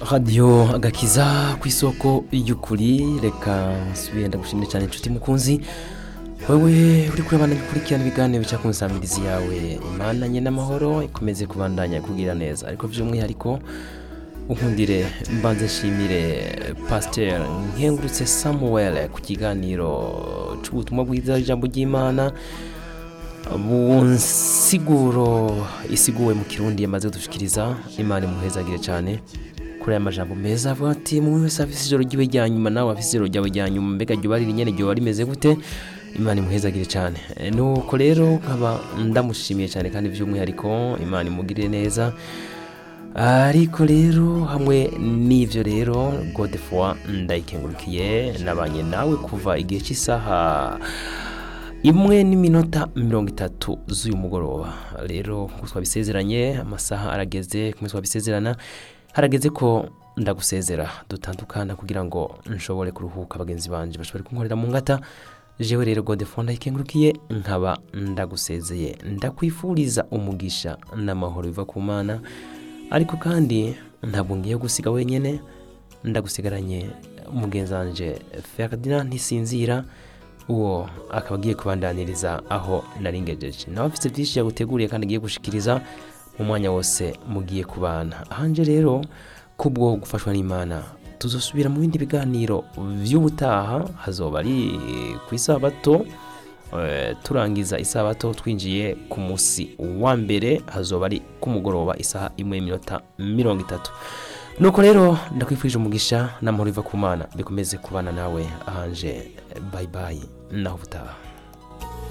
radiyo agakiza ku isoko y'ukuri reka nsubire ndagushimire cyane inshuti mukunzi wowe uri kurabana bikurikirana ibiganiro bica ku nsambirizi yawe imana nye n'amahoro ikomeze kubandanya kugira neza ariko by'umwihariko unkundire mbanze nshimire pasiteri nkengurutse samuel ku kiganiro cy'ubutumwa bwiza ijambo ry'imana bunsiguro isiguwe mu kirundi yamaze kudushikiriza imana imuhezagire cyane kuri aya majambo meza avuga ati umuntu wese afise ijoro ryiwe rya nyuma nawe afise ijoro ryawe rya nyuma mbega ryo bari nyene ryo rimeze gute imana imuhezagire cyane E, nuko rero nkaba ndamushimiye cyane kandi by'umwihariko imana imugirire neza ariko rero hamwe n'ivyo rero godefoi ndayikengurukiye nabanye nawe kuva igihe cy'isaha imwe n'iminota mirongo itatu z'uyu mugoroba rero nk'uko twabisezeranye amasaha arageze kumwe twabisezerana harageze ko ndagusezera dutandukana kugira ngo nshobore kuruhuka bagenzi banje bashobore kunkorera mu ngata jewe rero godefone ndayikengurukiye nkaba ndagusezeye ndakwifuriza umugisha n'amahoro biva ku mana ariko kandi ntabwo ngiye gusiga wenyine ndagusigaranye umugenzi wanje ferdinand ntisinzira uwo akaba agiye kubandaniriza aho nari ngejeje nawe afite byinshi yaguteguriye kandi agiye gushikiriza mu mwanya wose mugiye kubana ahanje rero kubwo gufashwa n'imana tuzosubira mu bindi biganiro by'ubutaha hazoba ari ku isabato eh, turangiza isabato twinjiye ku munsi wa mbere hazoba ari ku mugoroba isaha imwe n'iminota mirongo itatu nuko rero ndakwifurije umugisha n'amahoro biva ku mana bikomeze kubana nawe ahanje bayibayi naho ubutaha